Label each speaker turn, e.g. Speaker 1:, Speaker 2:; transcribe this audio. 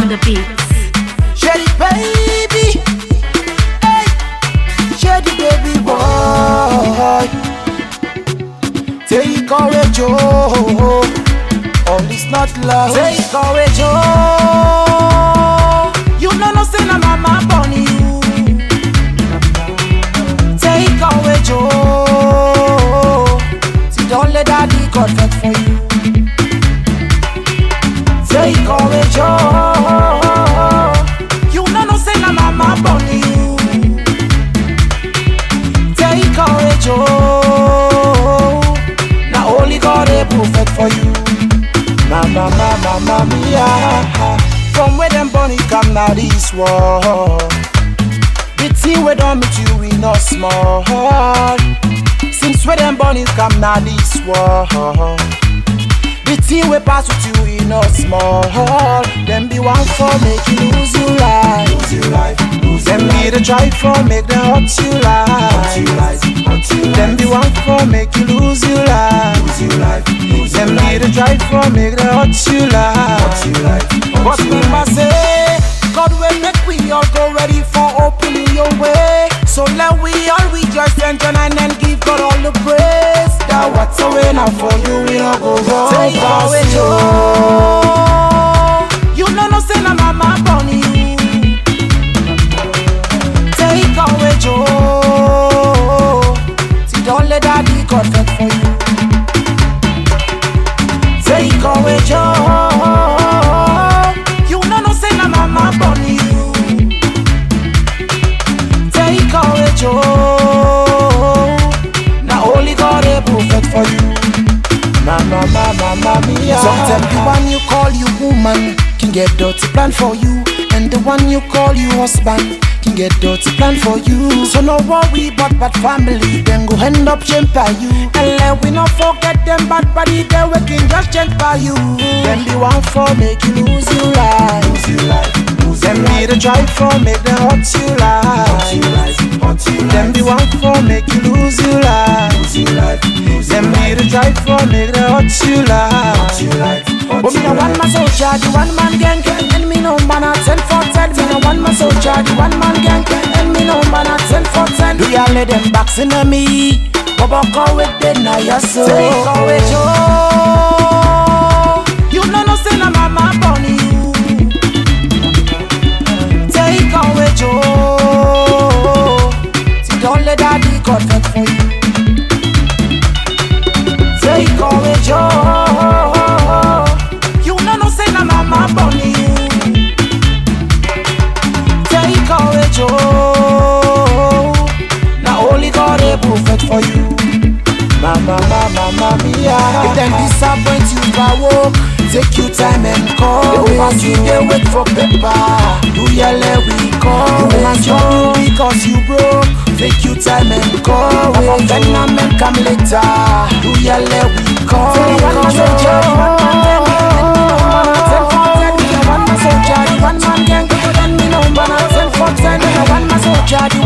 Speaker 1: on the beats.
Speaker 2: Shady baby, hey, shady baby boy. Take courage, oh, all is not love. Take courage, oh, you know no say na mama born you. Take courage, oh, see don't let daddy God fight for you. Take courage, oh. You know no say na mama born you. Take courage, oh. Na only God able fight for you. Mama, mama, mama, mia. From where them born you come now this world. The thing we done meet you we not small. Since where them born you come now this world. The thing we pass with you in a small Them be one for make you lose your life Lose your life, lose Them be the try for make them hurt you life Them be one for make you lose your life Lose your life, Them be the try for make them hurt you life But remember say God will make we all go ready for opening your way So let we all rejoice and join and then give God all the praise That what's a winner for you we all go wrong Take away Joe You know no say na mama born you Take away Joe See don't let daddy God fight for you Take away Joe You know no say na mama born you Take away Joe Na only God able fight for you Mama, mama, mama, mia Sometimes the one you call you woman Can get dirty plan for you And the one you call you husband Can get dirty plan for you So no worry about bad family Then go end up change by you And let we not forget them bad body They we can just change by you Them the one for make you lose your life Lose your life Them be the try for make them hurt you life Them the one for make you lose your life Them be the try for make them hurt you life But me no one man soldier, the one man gang And me no man at 10 for 10 Me no one man soldier, the one man gang And me no man at 10 for 10 Do ya let them box in me Baba call with the na ya so Take away Joe You know no say na mama born you Take away Joe See don't let daddy God fight for you Take away Joe You know no say na mama born you Take away Joe Na only God able fight for you Mama, mama, mama, mia If them disappoint you by work Take your time and call They pass you, they wait for paper Do ya let we call You want your because you broke Take your time and call If a man come later Do ya let we call One man soldier, one man gang Ten for ten, one man soldier, one man gang Then me no man ten for ten One man soldier,